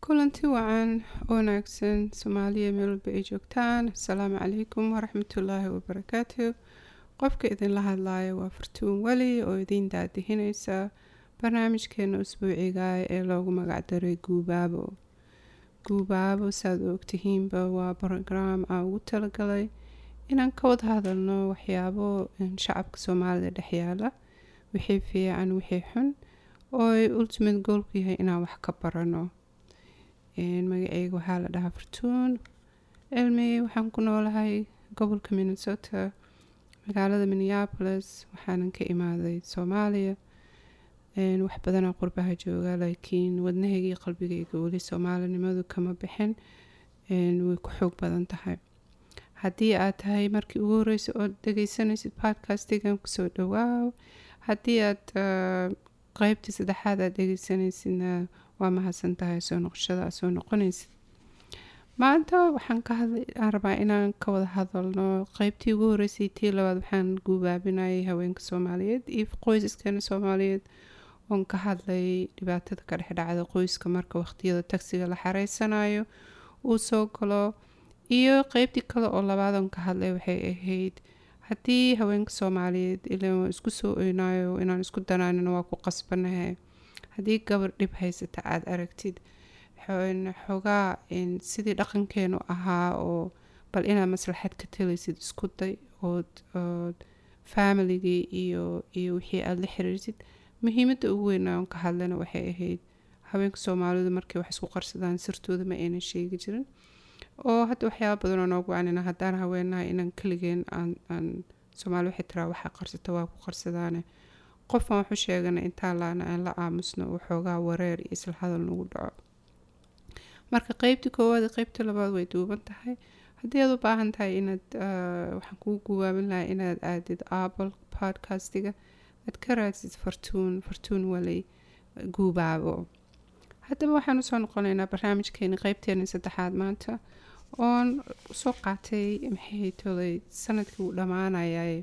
kulanti wacan wanaagsan soomaaliya meel walba ay joogtaan asalaamu calaykum waraxmatullaahi wabarakaatu qofka idinla hadlaaya waa fartuun weli oo idiin daadihineysa barnaamijkeena usbuuciga ee loogu magacdaray guubaabo guubaabo saad ogtihiinba waa brograam aan ugu talagalay inaan ka wada hadalno waxyaabo shacabka soomaalida dhexyaala wixii fiican wixii xun oo ay ultimate goolku yahay inaan wax ka barano magaceyga waxaa la dhahaa fartuun cilmi waxaan ku noolahay gobolka minnesota magaalada minneapolis waxaanan ka imaaday soomaaliya wax badanaa qurbaha jooga laakiin wadnahaygii qalbigayga weli soomaalinimadu kama bixin way ku xoog badan tahay haddii aad tahay markii ugu horeysa oo dhegeysanaysid podcastgan kusoo dhawaaw haddii aad qeybtii saddexaad aad dhegeysanaysidna waa mahadsan tahay soo noqoshada aad soo noqonaysid maanta waxaan ka hadlaan rabaa inaan ka wada hadalno qeybtii ugu horeysay tii labaad waxaan guubaabinayay haweenka soomaaliyeed iyo qoysaskeena soomaaliyeed oon ka hadlay dhibaatada ka dhex dhacda qoyska marka waqtiyada tagsiga la xareysanayo uu soo galo iyo qeybtii kale oo labaad oon ka hadlay waxay ahayd haddii haweenka soomaaliyeed ilan isku soo oynayo inaan isku danaanino waa ku qasbanahay haddii gabar dhib haysata aada aragtid xoogaa sidii dhaqankeenu ahaa oo bal inaad maslaxad ka talaysid isku day ood ood familigii iyo iyo wixii aada la xiriirsid muhiimadda ugu weynaa oon ka hadlana waxay ahayd haweenka soomaalidu markay wax isku qarsadaan sirtooda ma aynan sheegi jirin oo hadda waxyaaba badanoo noogu wacanina haddaan haweenahay inaan keligeen aan soomaali waxay tiraa waxaa qarsata waa ku qarsadaane qofaan waxu sheegana intaa laana aan la aamusno waxoogaa wareer iyo isla hadal nagu dhaco marka qeybtii koowaad qeybtii labaad way duuban tahay haddii aad u baahan tahay inaad waxaan kugu guwaabin lahaa inaad aadid apple podcastiga aad ka raadsid fartuun fartuun waley guubaabo haddaba waxaan usoo noqonaynaa barnaamijkeeni qeybteeni saddexaad maanta oon soo qaatay maxay tolay sanadkii uu dhammaanayay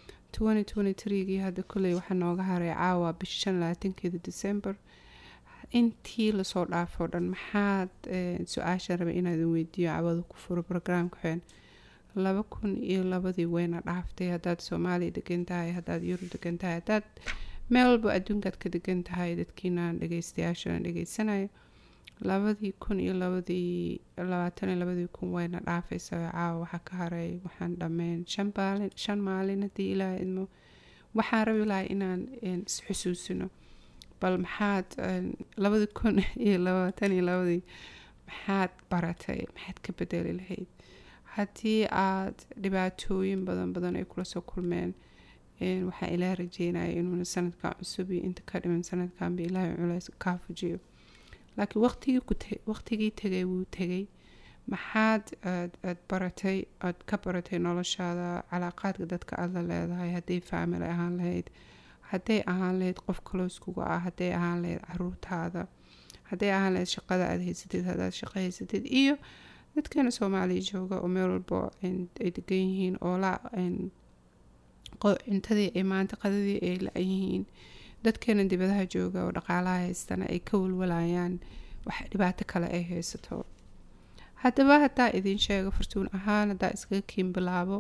gii hadda koley waxaa nooga haray caawa bisha shan labaatankeeda december intii lasoo dhaafo dhan maxaad su-aasha rabay inaadin weydiiyo cawada ku furo brograamka xeen laba kun iyo labadii weyna dhaaftay haddaad soomaaliya degan tahay haddaad yurub degan tahay haddaad meel walba adduunkaad ka degan tahay dadkiinaan dhegeystayaashana dhegeysanayo labadii kun iyo labadii labaatan iyo labadii kun wayna dhaafaysa caawa waxaa ka haray waxaan dhammeyn shan maalin shan maalin haddii ilaaha idmo waxaan rabi lahay inaan isxusuusino bal maxaad labadii kun iyo labaatan iyo labadii maxaad baratay maxaad ka bedeli lahayd haddii aad dhibaatooyin badan badan ay kula soo kulmeen waxaa ilaah rajeynaya inuuna sanadkan cusub iyo inta ka dhiman sanadkanba ilaahay culays kaa fujiyo laakiin waqtigii ku waqtigii tegay wuu tegay maxaad aad baratay aad ka baratay noloshaada calaaqaadka dadka aada la leedahay hadday faamily ahaan lahayd hadday ahaan lahayd qof kalooskuga ah hadday ahaan lahayd caruurtaada hadday ahaan lahayd shaqada aada haysatid haddaad shaqo haysatid iyo dadkeena soomaaliya jooga oo meel walba ay degan yihiin oo la cuntadii ay maanta qadadii ay la-yihiin dadkeena dibadaha jooga oo dhaqaalaha haystana ay ka walwalayaan wax dhibaato kale ay haysato haddaba haddaa idin sheego fartuun ahaan haddaa iskaga kiin bilaabo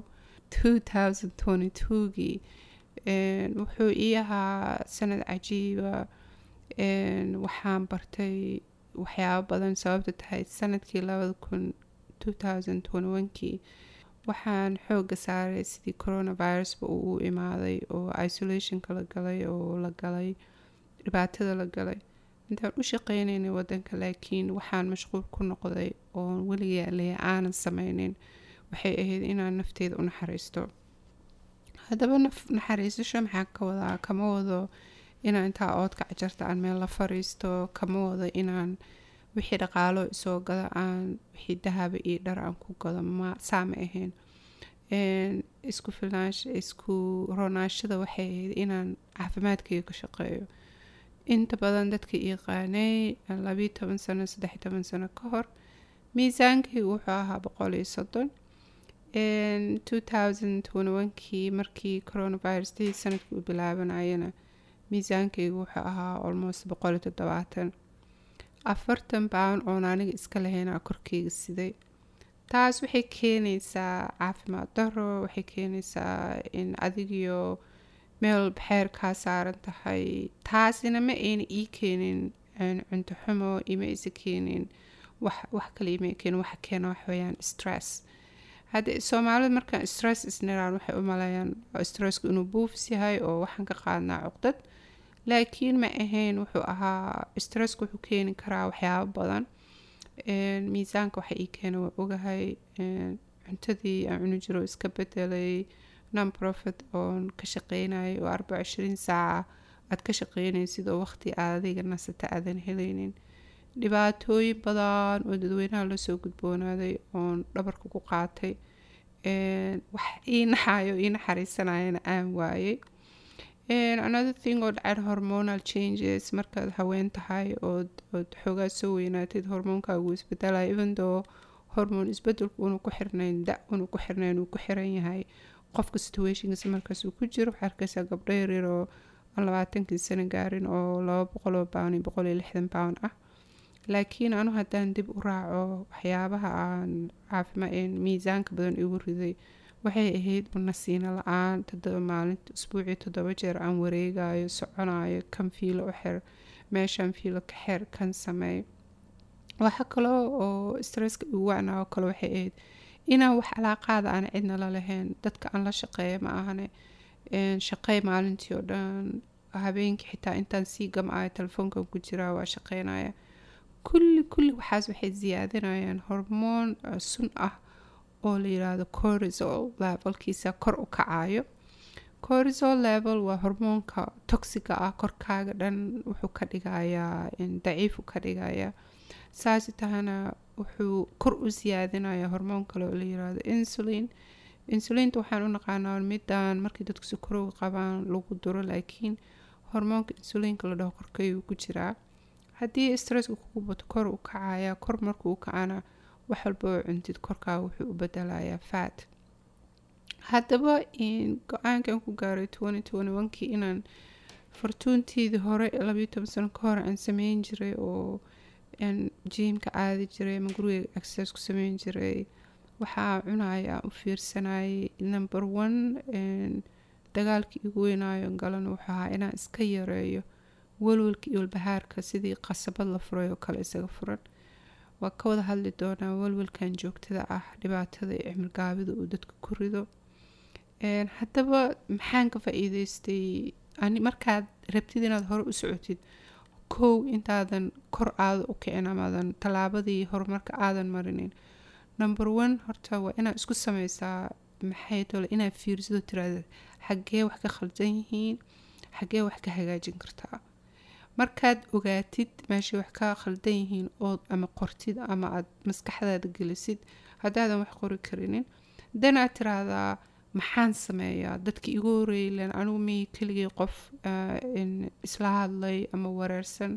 gii wuxuu ii ahaa sanad cajiiba waxaan bartay waxyaabo badan sababta tahay sanadkii labada kun kii waxaan xooga saaray sidii coronavirusba uu u imaaday oo isolationka la galay oo la galay dhibaatada la galay intaan u shaqeynaynay wadanka laakiin waxaan mashquul ku noqday oon weligaa leya aanan sameynin waxay ahayd inaan nafteyda u naxariisto haddaba naxariisasho maxaa ka wadaa kama wado inaan intaa oodka cajarta aan meel la fariisto kama wado inaan wixii dhaqaalo isoo gado aan wixii dahaba iyo dhar aan ku gado ma saa ma ahayn isku filnaansha isku roonaashada waxay ahayd inaan caafimaadkayga ka shaqeeyo inta badan dadka yaqaanay labiyo toban sano saddex toban sano ka hor miisaankaygu wuxuu ahaa boqol iyo soddon kii markii coronavirus dii sanadkii uu bilaabanayana miisaankaygu wuxuu ahaa almost boqol iyo toddobaatan afartan baan oon aniga iska lahaynaa korkeyga siday taas waxay keenaysaa caafimaad daro waxay keenaysaa in adigiyo meel baxeer kaa saaran tahay taasina ma ayna ii keenin cunto xumo ima isa keenin wax wax kale ima keenin waxa keena wax weeyaan stress hadda soomaalida markaan stress isniraan waxay u maleeyaan stressku inuu buufis yahay oo waxaan ka qaadnaa cuqdad laakiin ma ahayn wuxuu ahaa stressku wuxuu keeni karaa waxyaabo badan miisaanka waxa ii keena waa ogahay cuntadii aan cuni jiro iska bedelay non profit oon ka shaqeynayay oo arbaca ishirin saaca aad ka shaqeynaysid oo waqti aad adiga nasata aadan helaynin dhibaatooyin badan oo dadweynaha lasoo gudboonaaday oon dhabarka ku qaatay wax ii naxayo ii naxariisanayana aan waayay another thing oo dhaceen hormonal changes markaad haween tahay ood ood xoogaa soo weynaatid hormoonkaagu isbedelaya even though hormoon isbedelku unu ku xirnayn da unu ku xirnayn uu ku xiran yahay qofka situationkiisa markaas uu ku jiro waxaa arkaysaa gabdho yaryar oo aan labaatankii sano gaarin oo laba boqoloo pound iyo boqol iyo lixdan pound ah laakiin anu haddaan dib u raaco waxyaabaha aan caafima miisaanka badan igu riday waxay ahayd nasiino la-aan todoba maalinta usbuucii toddoba jeer aan wareegayo soconayo kan fiilo u xir meeshan fiilo ka xir kan sameey waxa kaloo oo stresska igu wacnaa oo kale waxay ahayd inaan wax calaaqaada aan cidna la lahayn dadka aan la shaqeeya ma ahane shaqey maalintii oo dhan habeenkii xitaa intaan sii gam-ayo telefoonkan ku jiraa waa shaqeynaya kulli kulli waxaas waxay siyaadinayaan hormoon sun ah oo la yiraahdo cortisol levelkiisa kor u kacayo cortisol level waa hormoonka toxiga ah korkaaga dhan wuxuu ka dhigayaa daciifu ka dhigayaa saasi tahana wuxuu kor u siyaadinaya hormoon kale oo la yiraahdo insulin insulinta waxaan u naqaanaa midaan markii dadku sukarowga qabaan lagu duro laakiin hormoonka insulinka la dhaho korkayuu ku jiraa haddii stresska kugu bato kor u kacaya kor markuu u kacana wax walba oo cuntid korkaaga wuxuu u bedelayaa fat haddaba go-aankan ku gaaray kii inaan fartuuntiidii hore labayo toban sano ka hor aan sameyn jiray oo jiimka aadi jiray ama guriga exercise ku sameyn jiray waxaa cunaya u fiirsanayay number one dagaalkii igu weynaayo galan wuxuu ahaa inaan iska yareeyo walwalka iyo walbahaarka sidii qasabad la furay oo kale isaga furan waa ka wada hadli doonaa walwalkan joogtada ah dhibaatada iyo cimilgaabida uu dadka ku rido haddaba maxaan ka faa-iideystay markaad rabtid inaad hore u socotid kow intaadan kor aada u kicin amaadan tallaabadii horumarka aadan marinin number one horta waa inaad isku sameysaa maxay tole inaad fiirsido tiraada xaggee wax ka khaldan yihiin xaggee wax ka hagaajin kartaa markaad ogaatid meeshay wax ka khaldan yihiin ood ama qortid ama aad maskaxdaada gelisid haddaadan wax qori karinin dan aad tiraahdaa maxaan sameeyaa dadka igu horeeylen anigu mii keligii qof isla hadlay ama wareersan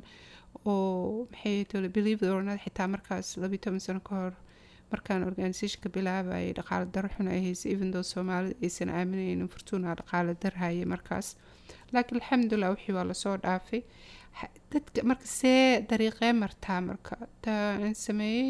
oo maxay tole believe ornad xitaa markaas labiyo toban sano ka hor markaan organisationka bilaabayay dhaqaale daro xun ay haysay even though soomaalida aysan aaminaynin fortuuna dhaqaale dar hayay markaas laakiin alxamdulilah wixii waa lasoo dhaafay dadka marka see dariiqee martaa marka aan sameeyey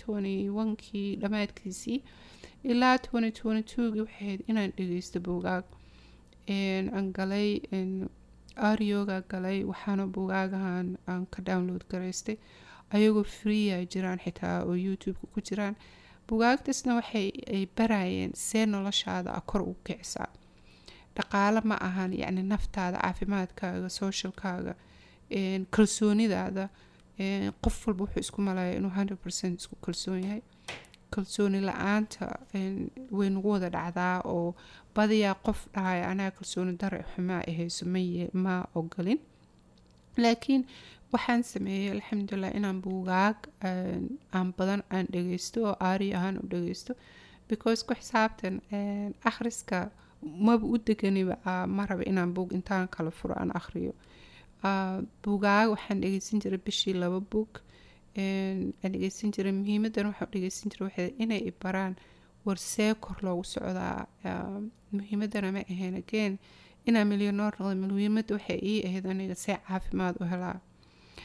kii dhammaadkiisii ilaa gii waxay ahayd inaan dhageysto buugaag aan galay arioga galay waxaana buugaagahan aan ka download garaystay ayagoo freeya jiraan xitaa oo youtube-ka ku jiraan bugaagtaasna waxay ay barayeen see noloshaada a kor u kicisaa dhaqaale ma ahan yacni naftaada caafimaadkaaga socialkaaga kalsoonidaada qof walba wuxuu isku malaya inuu hundred percent isku kalsoon yahay kalsooni la-aanta way nagu wada dhacdaa oo badiyaa qof dhahaya anaga kalsooni dare xumaa ahayso maye ma ogolin laakiin waxaan sameeyey alxamdulilah inaan buugaag aan badan aan dhageysto oo aari ahaan u dhageysto because ku xisaabtan akhriska maba u deganiba ma raba inaan buug intaan kala furo aan akhriyo buugaag waxaan dhegeysan jiray bishii laba buug aan dhegeysan jiray muhiimadan waxaan dhegeysan jiray waxay inay ibaraan war see kor loogu socdaa muhiimadana ma ahayn again inaa milyonoor noqda muhiimada waxay ii ahayd aniga see caafimaad u helaa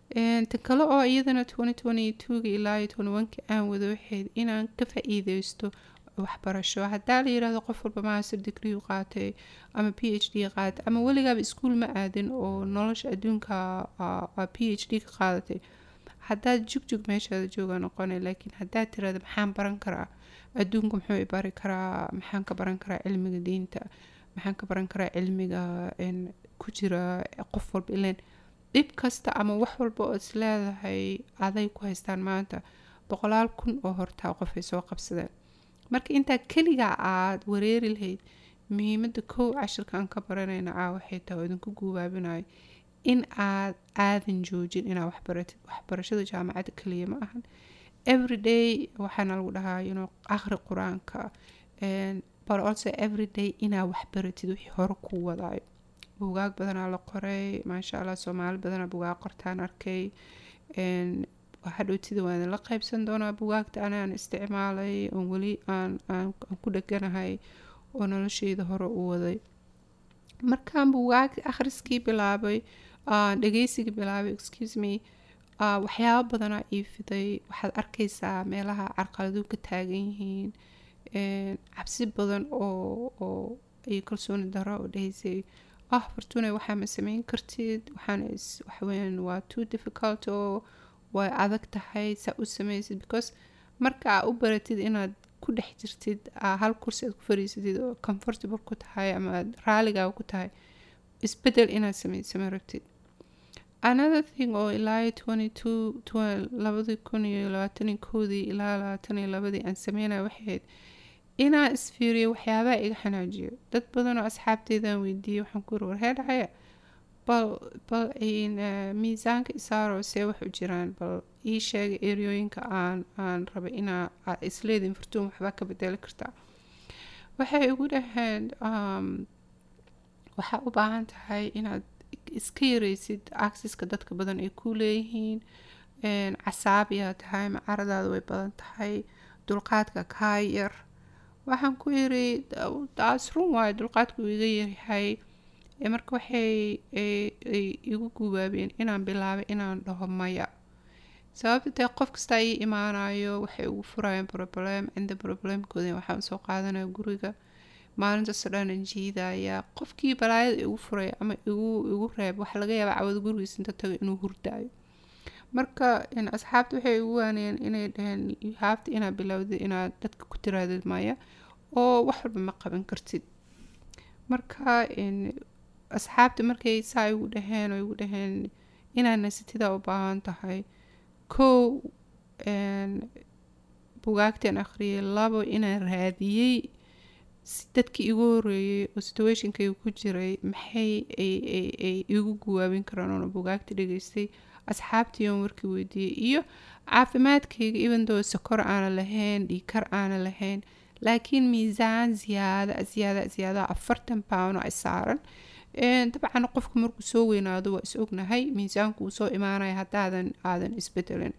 tan kale oo iyadana ga ilaa ka aan wado waxayd inaan ka faa-iideysto waxbarasho hadaa la yirahdo qof walba master degree qaatay ama p h d qaatay ama weligaaba iskuol ma aadin oo nolosha adduunka p h d ka qaadatay hadaad jugjug meeshaada jooga noqona laakiin hadaad tirahdo maxaan baran karaa adduunka muxuu bari karaa maxaan ka baran karaa cilmiga diinta maxaan ka baran karaa cilmiga ku jira qof walba ileen dhib kasta ama wax walba oo is leedahay aday ku haystaan maanta boqolaal kun oo hortaa qofay soo qabsadeen marka intaa keligaa aada wareeri lahayd muhiimada kow cashirka aan ka baranayna a waxay tahay oo idinku guubaabinayo in aad aadan joojin inaa waxbaratid waxbarashada jaamacadda kaliya ma ahan everyday waxaana lagu dhahaa you know akhri qur-aanka but also everyday inaa waxbaratid wixii hore ku wadaayo buugaag badanaa la qoray maasha allah soomaali badanaa bugaag qortaan arkay hadhowtida waan la qaybsan doonaa bugaagta anaan isticmaalay oon weli aan aan ku dheganahay oo nolosheyda hore u waday markaan bugaag akhriskii bilaabay dhageysigii bilaabay excuse me waxyaabo badanaa ii fiday waxaad arkaysaa meelaha carqaladu ka taagan yihiin cabsi badan oo oo iyo kalsooni daro oo dhahaysay ah fortune waxaa ma sameyn kartid waxaana waxweyn waa too difficult oo way adag tahay saa u sameysid because marka aa u baratid inaad ku dhex jirtid hal kursi aad ku fariisatid oo comfortable ku tahay ama aad raaligaaga ku tahay isbedel inaad sameysama rabtid another thing oo ilaa twenty two labadii kun iyo labaatan koodii ilaa labaatan iyo labadii aan sameynaya waxayd inaa isfiiriyo waxyaabaha iga xanaajiyo dad badan oo asxaabteydaan weydiiyey waxaan ku yiri warhee dhacaya bal bal miisaanka isaaro see wax u jiraan bal ii sheega eryooyinka aan aan rabay inaa isleedin furtuun waxbaa ka bedeli kartaa waxay igu dhaheen waxaa u baahan tahay inaad iska yareysid acceska dadka badan ay ku leeyihiin casaabiyaa tahay macaradaada way badan tahay dulqaadka kaa yar waxaan ku yiri taas run waayo dulqaadku iga yaryahay marka waxay igu guubaabeen inaan bilaabay inaan dhaho maya sababta dee qof kastaa ii imaanayo waxay ugu furayeen problem cinda problemkooda waxaan soo qaadanaya guriga maalintaasoo dhanan jiidaya qofkii balaayada igu furay ama igu igu reeb waxa laga yaabaa cawada gurigiis inta tago inuu hurdaayo marka asxaabta waxay igu waanayeen inay dhaheen haafta inaad bilowdid inaad dadka ku tiraadid maya oo wax walba ma qaban kartid marka asxaabta markay saa igu dhaheen oo igu dhaheen inaad nasatidaa u baahan tahay kow bugaagtan akhriyay labo inaan raadiyey dadkii igu horeeyey oo situationkayga ku jiray maxay ay igu guwaabin karaan oona bugaagta dhageystay asxaabtii oon warkii weydiiyey iyo caafimaadkayga ibandoo sokor aana lahayn dhiikar aana lahayn laakiin miisaan ziyaada ziyaada ziyaada afartan pound ay saaran dabcan qofku markuu soo weynaado waa is ognahay miisaanku uu soo imaanaya haddaadan aadan isbedelin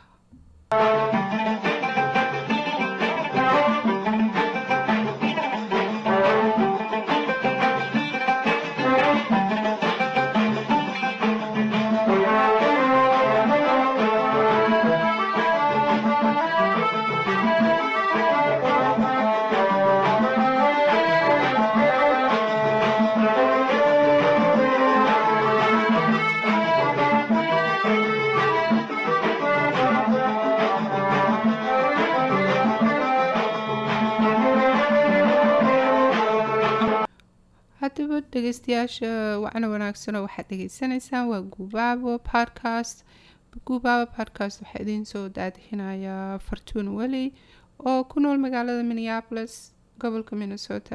haddaba dhegeystayaasha wacna wanaagsanoo waxaad dhegeysanaysaan waa guubaabo podcast guubaabo podcast waxaa idiin soo daadixinayaa fartuun weli oo ku nool magaalada minneapolis gobolka minnesota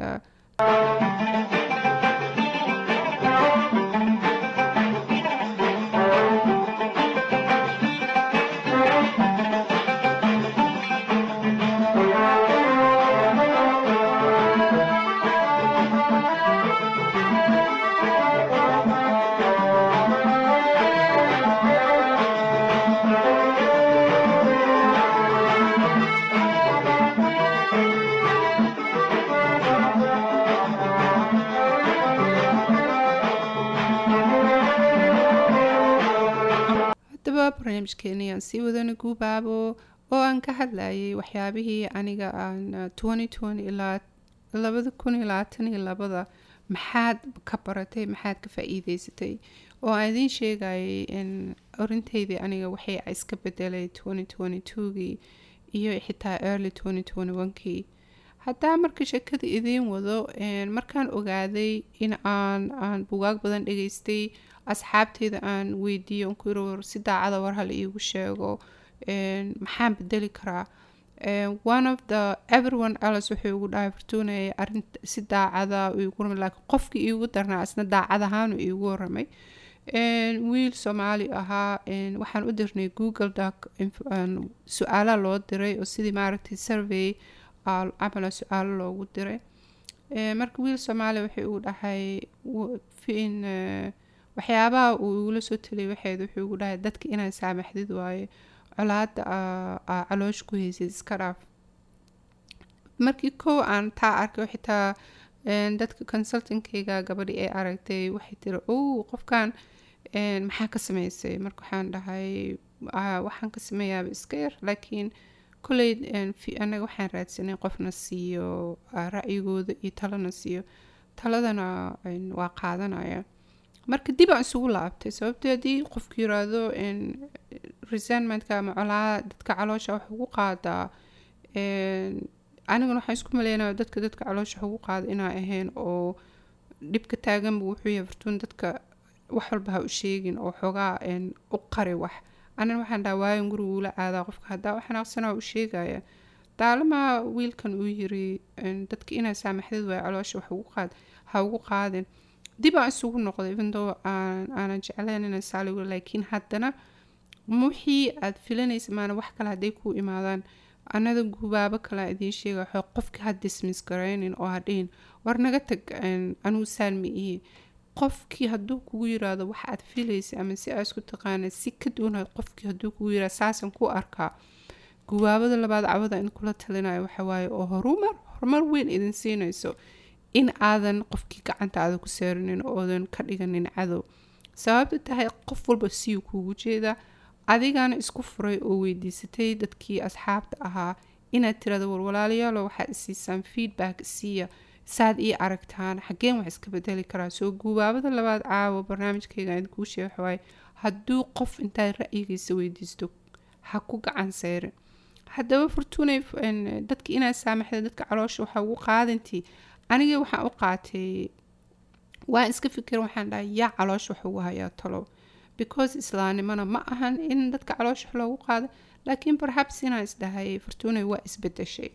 barnaamijkeeni aan sii wadana guubaabo oo aan ka hadlayay waxyaabihii aniga aan ilaa labada kun iyo labaatan iyo labada maxaad ka baratay maxaad ka faa-iideysatay oo aan idiin sheegayay in orinteydii aniga waxay iska bedelay gii iyo xitaa early kii haddaa marka sheekada idiin wado markaan ogaaday in aan aan bugaag badan dhageystay asxaabteyda aan weydiiyo on ku yiri war si daacada war hala iigu sheego maxaan bedeli karaa one of the everyone else wuxuu igu dhahay fortuunaya arin si daacada igu ramay laakiin qofkii iigu darnaa isna daacad ahaanu iigu waramay wiil soomaali ahaa waxaan u dirnay google doc su-aalaha loo diray oo sidii maaragtay survey camala su-aalo loogu diray marka wiil soomaali wuxuu igu dhahay in waxyaabaha uu igula soo taliyay waxeed wuxuu igu dhahay dadka inaa saamaxdid waaye colaada aa caloosh ku haysid iska dhaaf markii kow aan taa arkay xitaa dadka consultankeyga gabadhi ay aragtay waxay tiri o qofkan maxaa ka sameysay marka waxaan dhahay waxaan ka sameeyaaba iska yar laakiin kolley anaga waxaan raadsanay qofna siiyo ra'yigooda iyo talana siiyo taladana waa qaadanaya marka dib aan isugu laabtay sababtoo haddii qofku yiraahdo resentmentka ama colaa dadka caloosha wax ugu qaadaa aniguna waxaan isku maleynaya dadka dadka caloosha wax ugu qaada inaa ahayn oo dhibka taaganba wuxuu yahay fartuun dadka wax walba ha u sheegin oo xoogaa u qari wax anina waxaan dhaha waayan guriga uula aadaa qofka haddaa waxanaaqsana u sheegaya daalamaa wiilkan uu yiri dadka inaa saamaxdid waay caloosha wax ugu qaad ha ugu qaadin dib aan isugu noqday ibandoo aanan jeclayn inaan saaligo laakiin haddana wixii aad filanaysa maana wax kale hadday kuu imaadaan anada gubaabo kale idiin sheega waxay qofka ha dismiss garaynin oo hadhihin war naga tag anugu saalmi ihi qofkii hadduu kugu yiraahdo wax aad filaysa ama si aa isku taqaana si ka duwan qofkii hadduu kugu yirahdo saasan ku arkaa gubaabada labaad cawada in kula talinayo waxawaaye oo horumar horumar weyn idin siinayso in aadan qofkii gacanta aada ku saarinin oodan ka dhiganin cadow sababta tahay qof walba siyuu kuugu jeedaa adigana isku furay oo weydiisatay dadkii asxaabta ahaa inaad tirado war walaalayaalo waxaad isiisaan feedback siiya saad ii aragtaan xaggeen wax iska bedeli karaa soo guubaabada labaad caawa barnaamijkayga idinkuu sheeg waxawaaye hadduu qof intaad ra'yigiisa weydiisto ha ku gacan seyrin haddaba fortunay dadka inaad saamaxda dadka caloosha waxa ugu qaadantii aniga waxaan u qaatay waan iska fikir waxaan dhahay yaa caloosha wax ugu hayaa talow because islaamnimona ma ahan in dadka caloosha wax loogu qaado laakiin perhaps inaan isdhahay fortunay waa isbedeshay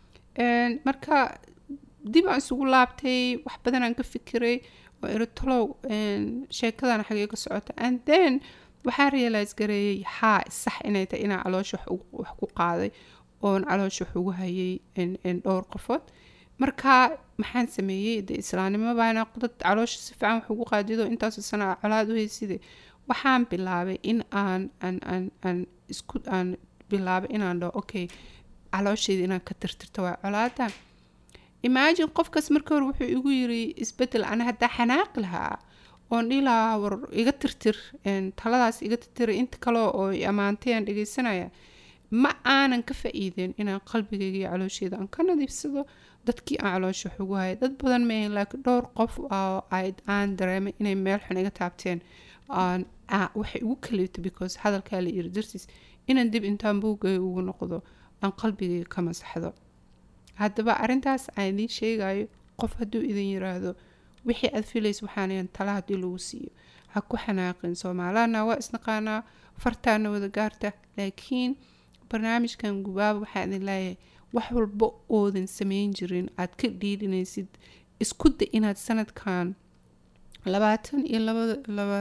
marka dib aan isugu laabtay wax badan aan ka fikiray oo iri talow sheekadana xagee ka socota and then waxaa realize gareeyay haa sax inay tahay inaan caloosha wax ku qaaday oon caloosha wax ugu hayay dhowr qofood marka maxaan sameeyey de islaamnimo baana dad caloosha si fiican wax ugu qaadido intaasoo sana colaad u hayside waxaan bilaabay in aan aan aan aan isku aan bilaabay inaan dhaho okay caloosheeda inaan ka tirtirto waa colaada imagine qofkaas marka hore wuxuu igu yiri isbedel ana haddaa xanaaqi lahaa oon dhihi lahaa war iga tirtir taladaas iga tirtira inta kale oo ammaantay aan dhegeysanaya ma aanan ka faa-iideen inaan qalbigayga iyo caloosheeda aan ka nadiifsado dadkii aan caloosha wax ugu haya dad badan maahan laakiin dhowr qof oo aan dareemay inay meel xun iga taabteen waxay ugu kaliibtay because hadalkaa la yiri dartiis inaan dib intaan buugay ugu noqdo aan qalbigayga ka masaxdo haddaba arrintaas aan idiin sheegayo qof hadduu idin yiraahdo wixii aad filaysa waxaanayan tala haddii lagu siiyo ha ku xanaaqin soomaalana waa isnaqaanaa fartaana wada gaarta laakiin barnaamijkan gubaaba waxaa idin leeyahay wax walba oodan sameyn jirin aad ka dhiidhinaysid isku da inaad sanadkan labaatan iyo labada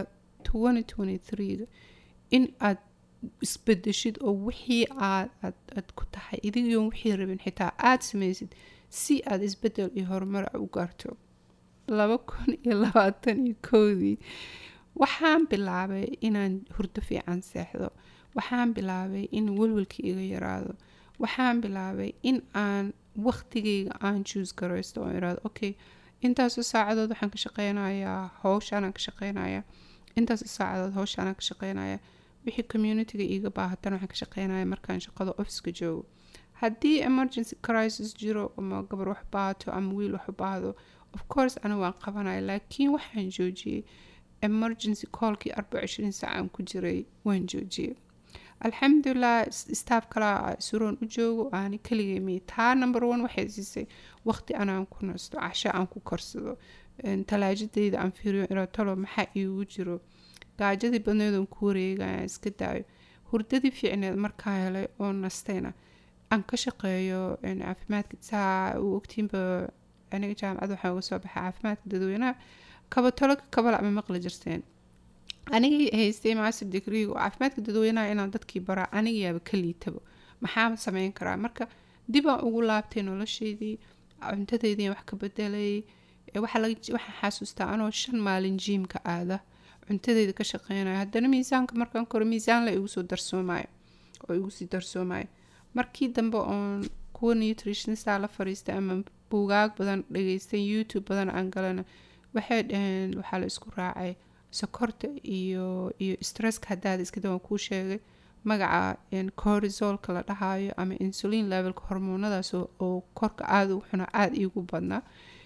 ga in aad isbedeshid oo wixii aad aad ku tahay idigion wixii rabin xitaa aada samaysid si aad isbedel iyo horumar u gaarto laba kun iyo labaatan iyo kowdii waxaan bilaabay inaan hurdo fiican seexdo waxaan bilaabay in welwelka iga yaraado waxaan bilaabay in aan waqtigayga aan juus garaysto oo iraado okay intaasoo saacadood waxaan ka shaqeynayaa howshaanaan ka shaqeynayaa intaasoo saacadood howshaanaan ka shaqeynayaa wixii communityga iiga baahatan waxaan ka shaqeynaya markaan shaqada officeka joogo haddii emergency crisis jiro ama gabar wax baahato ama wiil wax u baahdo of course ana waan qabanaya laakiin waxaan joojiyey emergency callkii arba cishriin saac aan ku jiray waan joojiyey alxamdulilah staff kalaa suroon u joogo aani kaligay miy taa number one waxay siisay waqti anaan ku nasto casho aan ku korsado talaajadayda aan fiiriyo inaa talo maxaa iigu jiro gaajadii badneedoon ku wareegaya iska daayo hurdadii fiicneed markaa helay oo nastayna aan ka shaqeeyo caafimaadka saa u ogtiinba aniga jaamacad waxaa uga soo baxay caafimaadka dadweynaha kabatalo kabala ama maqli jirteen anigii haystay master degree oo caafimaadka dadweynaha inaan dadkii baraa anigayaaba ka liitaba maxaa sameyn karaa marka dibaan ugu laabtay noloshaydii cuntadeydii wax ka bedelay waxaan xasuustaa anoo shan maalin jiimka aada cuntadeyda ka shaqeynaya haddana miisaanka markaan koro miisaan la igu soo darsoomayo oo igu sii darsoomayo markii dambe oon kuwa nutritionista la fariistay ama buugaag badan dhageystay youtube badan aan galana waxay dhaheen waxaa la isku raacay sokorta iyo iyo stresska haddaada iskada waan kuu sheegay magaca corrisolka la dhahayo ama insulin levelka hormoonadaas oo korka aada u xuna aada iigu badnaa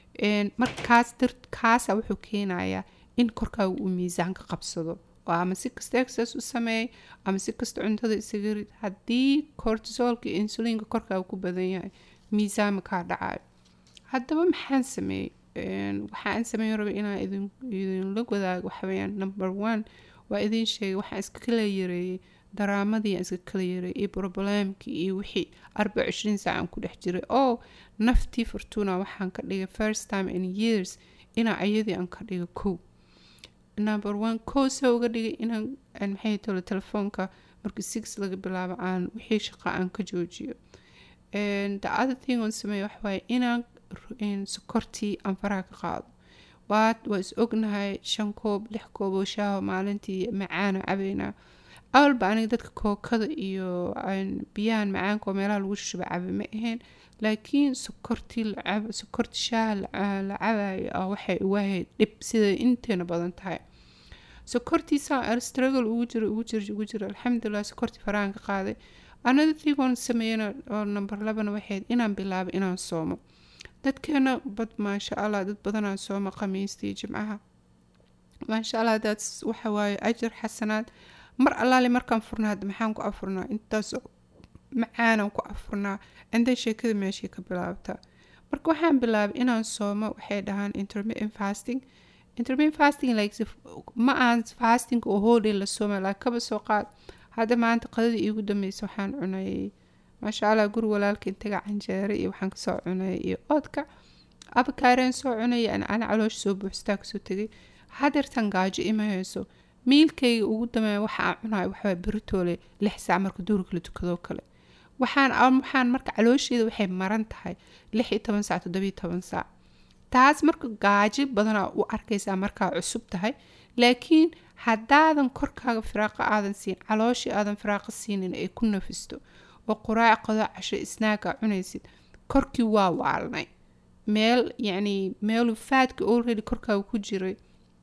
markaas kaasa wuxuu keenayaa in korkaaga uu miisaanka qabsado oo ama si kasta exercise u sameey ama si kasta cuntada isaga rid haddii cortisolka iyo insulinka korkaaga ku badan yahay miisaanma kaa dhacayo haddaba maxaan sameeyey waxaan sameyn raba inaan idinla wadaago waxaweyaan number one waa idin sheegay waxaan iska kala yareeyey daraamadii aan iska kala yareeyey iyo problemkii iyo wixii arba cishriin saacan ku dhex jiray oo naftii fortuna waxaan ka dhigay first time in years inaa ayadii aan ka dhiga kow number one kow soo uga dhigay inaan maxay tolo telefoonka markii six laga bilaabo aan wixii shaqa aan ka joojiyo the other thing on sameeya waxawaaye inaan sokortii aan faraha ka qaado waa waa is ognahay shan koob lix koob oo shaaho maalintii macaana cabaynaa awalba aniga dadka kookada iyo biyahan macaanka oo meelaha lagu shuba caba ma ahayn laakiin sokortii lacab sokorta shaaha la cabayo ah waxay uwahayd dhib siday inteena badan tahay sokortiisa struggle ugu jiro ugu jiro ugu jiro alxamdulilah sokortii farahan ka qaaday another thing oon sameeyana oo number labana waxayd inaan bilaabo inaan soomo dadkeena bad maasha allah dad badanaa sooma khamiistii jimcaha maasha allah daas waxa waaye ajar xasanaad mar allaale markaan furnaa hadda maxaan ku afurnaa intaas macaanaan ku afurnaa inday sheekada meeshii ka bilaabtaa marka waxaan bilaabay inaan soomo waxay dhahaan intermittent fasting intermittent fasting like ma aan fasting oo hoodhay la sooma laakiin kaba soo qaad hadda maanta qadadii iigu dambeysa waxaan cunay maasha allah guri walaalka intaga canjeere iyo waxaan kasoo cunay iyo oodka abakaareen soo cunay ana caloosh soo buuxstaa kasoo tegay hadeertan gaajo ima hayso miilkayga ugu dameeya waxa aan cunayo waxaa beritoole lix saac marka duurka la tukadoo kale waxaan waxaan marka caloosheeda waxay maran tahay lix iyo toban saac toddobiyo toban saac taas marka gaajo badanaa u arkaysaa markaa cusub tahay laakiin haddaadan korkaaga firaaqa aadan siin calooshii aadan firaaqa siinin ay ku nafisto oo quraac qado casho isnaaga cunaysid korkii waa waalnay meel yacni meelu faadka already korkaaga ku jiray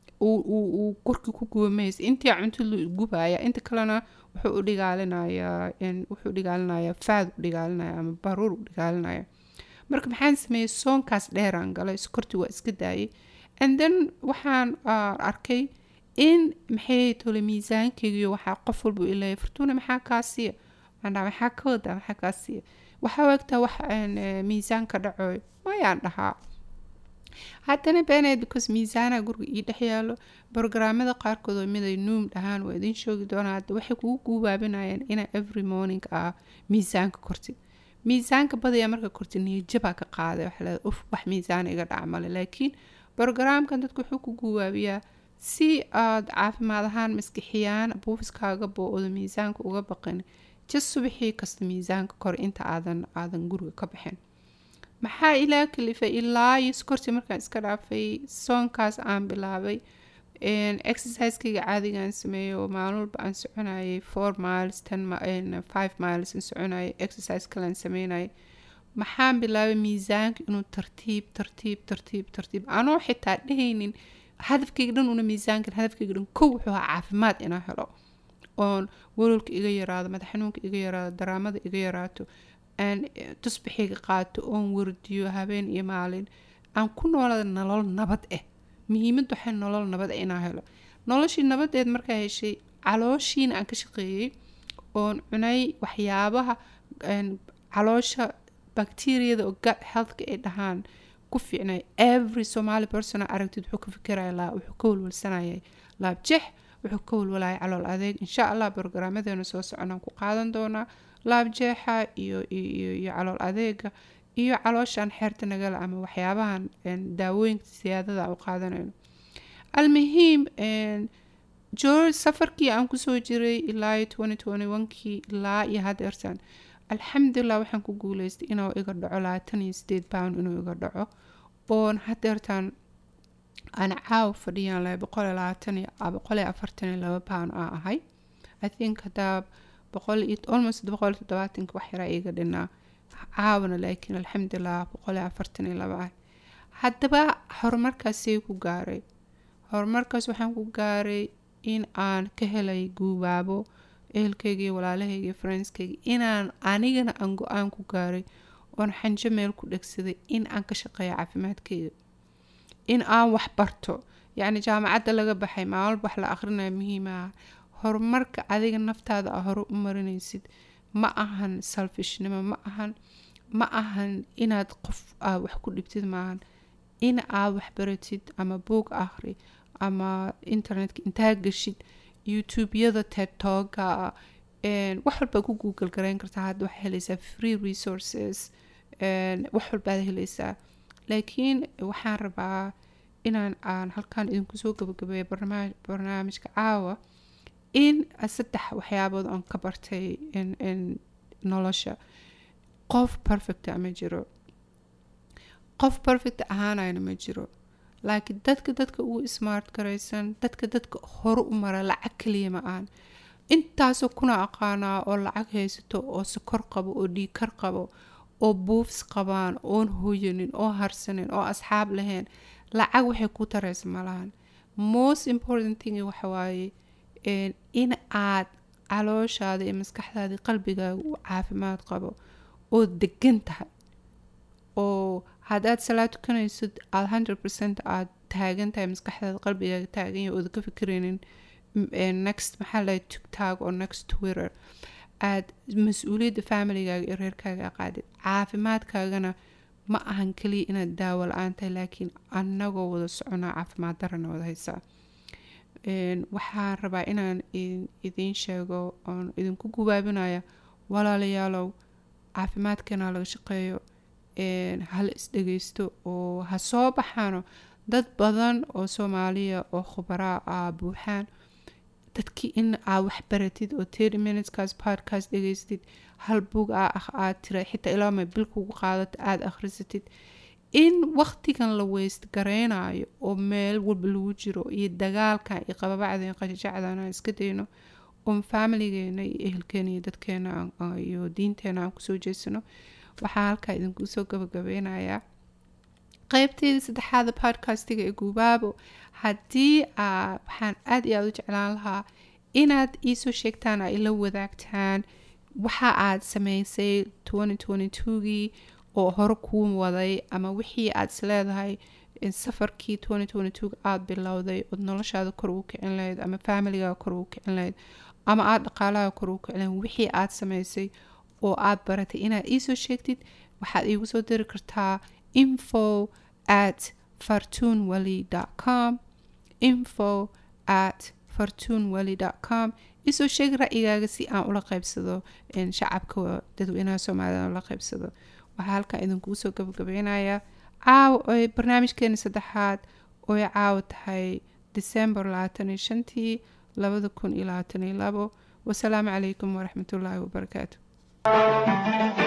uu korkii ku gubamaysa intii cunto la gubaya inta kalena wuxuu u dhigaalinayaa wuxuu dhigaalinayaa faad u dhigaalinaya ama baruur u dhigaalinaya marka maxaan sameeyey soonkaas dheeraan galay sokortii waa iska daayay and then waxaan arkay in maxay tole miisaankeygiyo waxaa qof walba ilaya fortuna maxaa kaa siiya mandhaa maxaa ka wadaa maxaa kaa siiya waxaa wagtaa wax miisaanka dhacoy mayaan dhahaa haddana beeneed because miisaanaha guriga ii dhex yaalo brograamada qaarkood oo miday nuum dhahaan waa idin shoogi doonaa hadda waxay kugu guubaabinayaan inaa every morning ah miisaanka kortid miisaanka badaya marka kortid niyajabaa ka qaaday waxa leeda uf wax miisaan iga dhac male laakiin brograamkan dadku wuxuu ku guubaabiyaa si aad caafimaad ahaan maskixiyaan buufiskaaga boo-odo miisaanka uga baqin jas subaxii kasta miisaanka kor inta aadan aadan guriga ka baxin maxaa ilaa kalifay ilaa iyo sokortii markaan iska dhaafay soonkaas aan bilaabay exercisekeyga caadigaan sameeyey oo maalin walba aan soconayay four miles ten five miles aan soconayay exercise kalean sameynayay maxaan bilaabay miisaanka inuu tartiib tartiib tartiib tartiib anoo xitaa dhehaynin hadafkeyga dhan una miisaankan hadafkeyga dhan kow wuxuu ahaa caafimaad inaa helo oon walolka iga yaraado madax xanuunka iga yaraado daraamada iga yaraato aan tusbixiga qaato oon wardiyo habeen iyo maalin aan ku noolada nolol nabad ah muhiimad waxay nolol nabad ah inaa helo noloshii nabadeed markaa heshay calooshiina aan ka shaqeeyey oon cunay waxyaabaha caloosha bacteriyada oo gut healthka ay dhahaan ku fiicnay every somali person aragtid wuxuu ka fikiraya laa wuxuu ka walwalsanayay laab jex wuxuu ka walwalaya calool adeeg insha allah brograamadeena soo soconaan ku qaadan doonaa laab jeexa iyo iyo iyo calool adeega iyo calooshan xeerta nagala ama waxyaabahan daawooyinka siyaadada u qaadanayno almuhiim george safarkii aan kusoo jiray ilaa kii ilaa iyo hadeertan alxamdulilah waxaan ku guuleystay inuu iga dhaco labaatan iyo sideed pound inuu iga dhaco oon hadeertan aan caaw fadhiyaan lahay boqol iyo labaatan iyo boqol iyo afartan iyo laba pound aa ahay i think hadaa boqol iyo almost boqol iyo toddobaatanka wax yaraa iga dhinaa caawna laakiin alxamdulilah boqol iyo afartan iyo laba ah haddaba horumarkaasay ku gaaray horumarkaas waxaan ku gaaray in aan ka helay guubaabo ehelkayga iyo walaalahayga iyo friendskayga inaan anigana aan go-aan ku gaaray oon xanjo meel ku dhegsaday in aan ka shaqeeyo caafimaadkayga in aan wax barto yacni jaamacadda laga baxay maalmalba wax la akhrinayo muhiimaha horumarka adiga naftaada a hore u marinaysid ma ahan selfishnimo ma ahan ma ahan inaad qof aa wax ku dhibtid maahan in aad wax baratid ama buog akhri ama internetka intaa gashid youtube-yada tedtoga wax walbaa ku google garayn kartaa hadda waxaa helaysaa free resources wax walbaad helaysaa laakiin waxaan rabaa inaan aan halkan idinku soo gabagabeeyo barnaamijka caawa in saddex waxyaabood aan ka bartay nolosha qof perfecta ma jiro qof perfect ahaanayna ma jiro laakiin dadka dadka ugu smart garaysan dadka dadka hore u mara lacag kaliya ma aan intaasoo kuna aqaanaa oo lacag haysato oo sokor qabo oo dhiikar qabo oo buufs qabaan oon hoyanin oo harsanin oo asxaab lahayn lacag waxay ku taraysa malahan most important thing waxawaaye in aad calooshaada iyo maskaxdaada qalbigaaga u caafimaad qabo oo degan tahay oo haddaad salaad tukanaysid aada hundred percent aada taagan tahay maskaxdaada qalbigaaga taagan yahay ooda ka fikiraynin next maxaa lahay tugtag oo next twitter aada mas-uuliyadda familigaaga iyo reerkaaga aqaadid caafimaadkaagana ma ahan kaliya inaad daawo la-aan tahay laakiin anagoo wada soconaa caafimaad darana wada haysaa waxaan rabaa inaan idiin sheego oon idinku gubaabinaya walaalayaalow caafimaadkeena laga shaqeeyo hala isdhegeysto oo ha soo baxaano dad badan oo soomaaliya oo khubaraa a buuxaan dadkii in aa waxbaratid oo terty minuteskaas podcast dhegeystid hal bug a ah aad tira xitaa ilaama bil kugu qaadato aada akhrisatid in waqtigan la weyst gareynayo oo meel walba lagu jiro iyo dagaalkan iyo qababacdan qajajacdan aan iska dayno oon familigeena iyo ehelkeena iyo dadkeena iyo diinteena aan kusoo jeesano waxaa halkaa idinku soo gabagabeynayaa qeybteedii saddexaada podcastiga ee guubaabo haddii waxaan aada iyo aada u jeclaan lahaa inaad iisoo sheegtaan a ila wadaagtaan waxa aad sameysay gii oo hore kuu waday ama wixii aad isleedahay safarkii aada bilowday ood noloshaada kor ugu kicin lahayd ama familigaga kor ugu kicin lahayd ama aada dhaqaalaha kor ugu kicin lahayd wixii aad sameysay oo aada baratay inaad iisoo sheegtid waxaad iigu soo diri kartaa info at fartunwally com info at fartunwally com isoo sheeg ra-yigaaga si aan ula qeybsado shacabka dadweynaha soomaalida ula qeybsado waxaa halkaa idinkuu soo gabagabeynaya caawa oy barnaamijkeeni saddexaad oy caawa tahay december labaatan iyo shantii labada kun iyo labaatan iyo labo wasalaamu calaykum waraxmatullaahi wabarakaatu